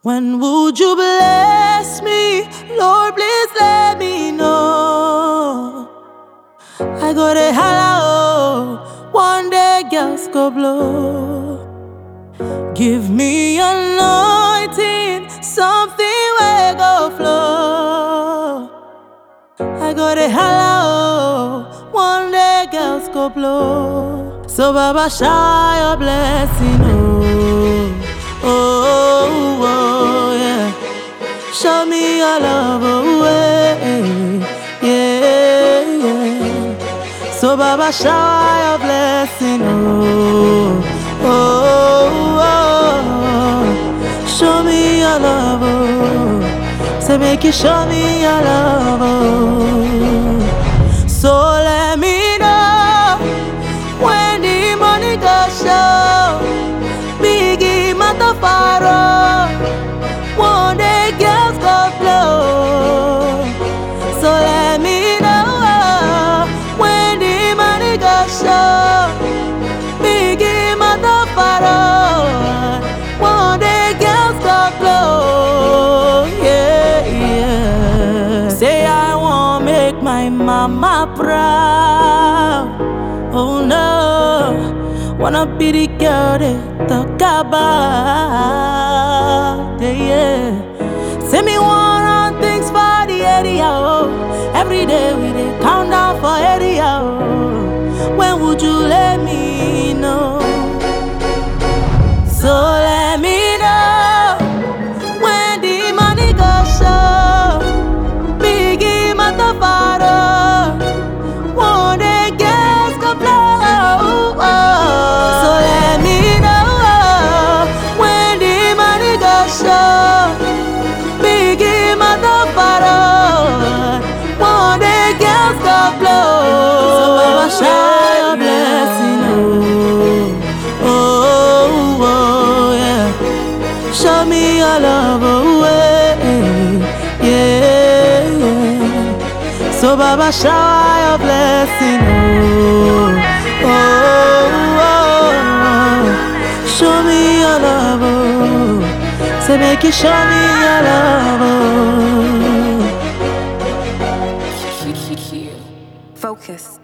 When would you bless me? Lord, please let me know. I go to holla, oh, one day girls go blow. Give me anointing, something will go flow. I go to holla, oh, one day girls go blow. So Baba, shower your blessing, oh, oh, oh, yeah. Show me your love, oh, yeah, yeah, yeah. So Baba, shower your blessing, oh, oh, oh. Show me your love, oh. Say make you show me your love, oh. So let me know when the money go show. Biggie Matafaro, one day girls go blow. So let me know when the money go show. Biggie Matafaro, one day girls go blow. Yeah, yeah. Say I want make my mama proud. Oh no, wanna be the girl they talk about. Yeah, yeah. Say me want run things for the area. Oh. Every day we dey count down for area. Oh. When would you let me know? So let me know when the money go show. Biggie Matafaro. One day girls go blow. So let me know when the money go show. Biggie Matafaro. One day girls go blow. So Baba shower your blessing, oh, oh, oh, yeah. Show me your love, oh, yeah, yeah, yeah. So Baba shower your blessing, oh, oh, oh, oh. Show me your love, oh. Say make you show me your love, oh. Focus.